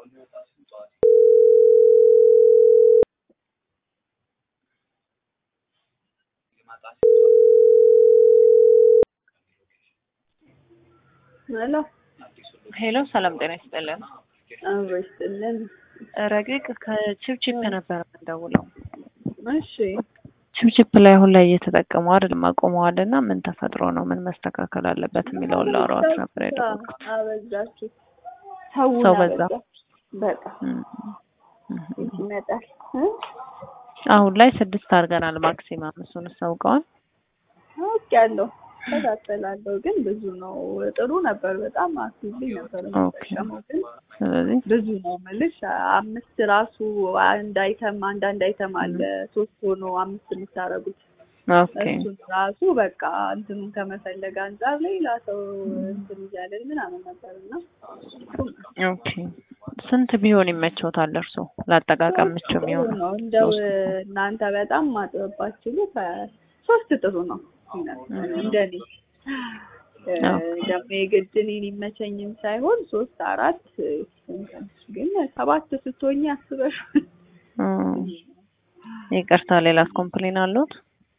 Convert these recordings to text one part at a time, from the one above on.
ሄሎ ሄሎ ሰላም ጤና ይስጥልን። አብሮ ይስጥልን። ረቂቅ ከቺፕቺፕ ነበር የምንደውለው። እሺ ቺፕቺፕ ላይ አሁን ላይ እየተጠቀሙ አይደለም አቁመዋል እና ምን ተፈጥሮ ነው ምን መስተካከል አለበት የሚለውን ላወራዎት ነበር የደወልኩት። አበዛችሁ፣ ሰው ሰው በዛ። በጣም እም፣ እም። ይመጣል እ? አሁን ላይ ስድስት አድርገናል ማክሲማም። እሱን አስታውቀዋል። አውቄያለሁ፣ እከታተላለሁ፣ ግን ብዙ ነው። ጥሩ ነበር፣ በጣም አክቲቭሊ ነበር የምጠቀመው፣ ግን ስለዚህ ብዙ ነው የምልሽ። አምስት ራሱ አንድ አይተም አንዳንድ አይተም አለ ሶስት ሆኖ አምስት የምታረጉት ኦኬ እሱን ራሱ በቃ እንትኑን ከመፈለግ አንጻር ሌላ ሰው እንትን እያለን ምናምን ነበር እና ኦኬ። ስንት ቢሆን ይመቸውታል እርሶ ለአጠቃቀም ምቹ ጥሩ የሚሆነው? ነው እንደው ሶስት እናንተ በጣም ማጥበባችሁ ሶስት ጥሩ ነው እንደኔ እ፣ ደግሞ የግድ እኔን ይመቸኝም ሳይሆን ሶስት አራት እንትን ግን ሰባት ስትሆኝ አስበሽ እም። ይቅርታ ሌላስ ኮምፕሌን አለዎት?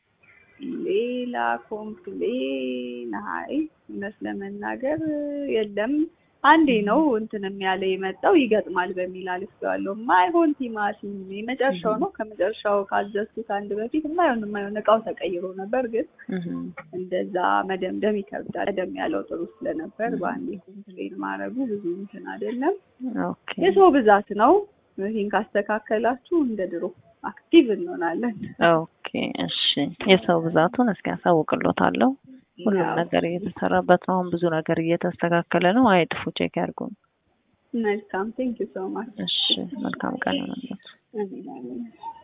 ሌላ ኮምፕሌን አይ እውነት ለመናገር የለም። አንዴ ነው እንትንም ያለ የመጣው ይገጥማል በሚል አልፌዋለሁ። ማይሆን ቲማቲም የመጨረሻው ነው። ከመጨረሻው ካዘዝኩት አንድ በፊት የማይሆን የማይሆን እቃው ተቀይሮ ነበር፣ ግን እም። እንደዛ መደምደም ይከብዳል። ቀደም ያለው ጥሩ ስለነበር በአንዴ ኮምፕሌን ማድረጉ ብዙ እንትን አይደለም። ኦኬ የሰው ብዛት ነው። ይህን ካስተካከላችሁ እንደ ድሮ አክቲቭ እንሆናለን። ኦኬ እሺ። የሰው ብዛቱን እስኪ ያሳውቅሎታለሁ። ሁሉም ያው ነገር እየተሰራበት ነው። አሁን ብዙ ነገር እየተስተካከለ ነው። አይጥፉ፣ ቼክ ያድርጉ። መልካም ቴንክ ዩ ሶ ማች እሺ፣ መልካም ቀን ይሁንልዎት። አሜን አሜን